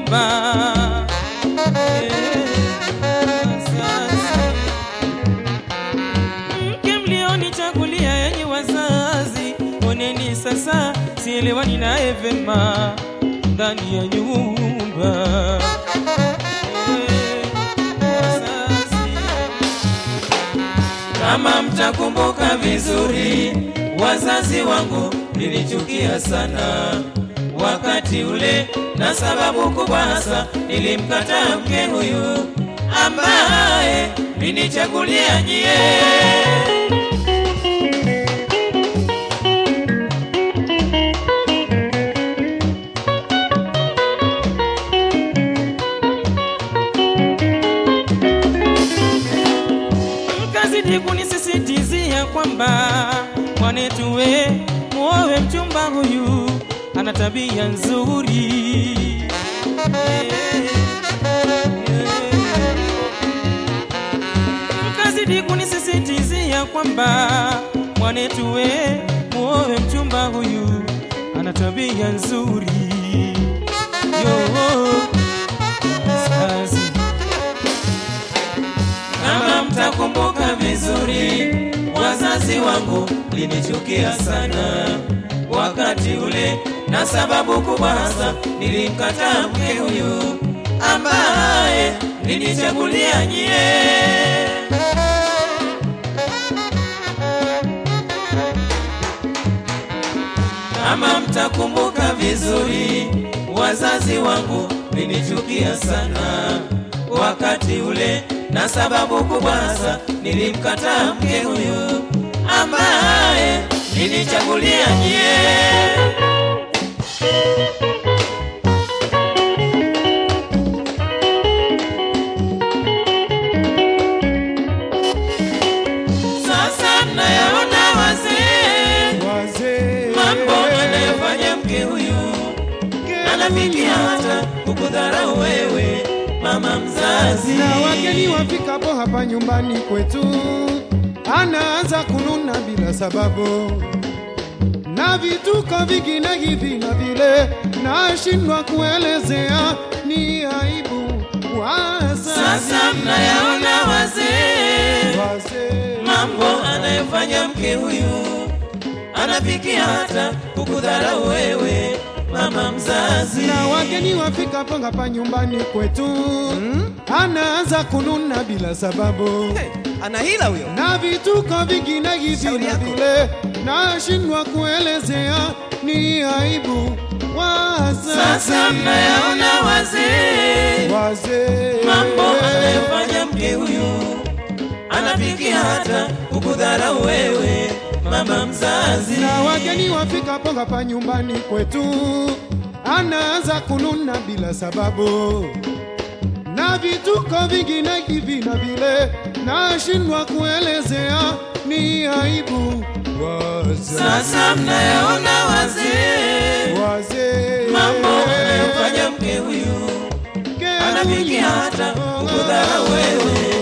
nyumba Eh, sasa. mke mlionichagulia yenye wazazi, oneni sasa, sielewani naye vema ndani ya nyumba Eh, wazazi. Kama mtakumbuka vizuri, wazazi wangu nilichukia sana wakati ule, na sababu kubwa hasa nilimkataa mke huyu ambaye ninichagulia nyie. mkazidi kunisisitizia kwamba mwanetu we muowe mchumba huyu ana tabia nzuri mkazidi kunisisitizia kwamba mwanetu we muowe mchumba huyu ana tabia nzuri yo sasa kama mtakumbuka vizuri, wazazi wangu linichukia sana wakati ule, na sababu kubwa hasa nilimkataa mke huyu ambaye nilichagulia nyie. Kama mtakumbuka vizuri, wazazi wangu nilichukia sana wakati ule, na sababu kubwa hasa nilimkataa mke huyu ambaye nilichagulia nyie. Sasa nayaona wazee wazee mambo anayofanya mke huyu anafikia hata kukudharau wewe mama mzazi. na wageni wafikapo hapa nyumbani kwetu, anaanza kununa bila sababu, na vituko vingine hivi na vile, nashindwa kuelezea, ni aibu. Sasa Wazazi mnayaona wazee wazee mambo anayofanya mke huyu, anafikia hata kukudharau wewe mama mzazi. na wageni wafikapo hapa nyumbani kwetu, anaanza kununa bila sababu Hey, ana hila huyo. na vituko vingine hivi Shauri na yako. vile, nashindwa kuelezea, ni aibu. Sasa Wazazi mnayaona wazee wazee mambo anayofanya mke huyu, anafikia hata kukudharau wewe mama mzazi. na wageni wafikapo hapa nyumbani kwetu, anaanza kununa bila sababu, na vituko vingine hivi na vile, nashindwa kuelezea, ni aibu. Wazazi Sasa mnayaona wazee wazee mambo anayofanya mke huyu, anafikia hata kukudharau wewe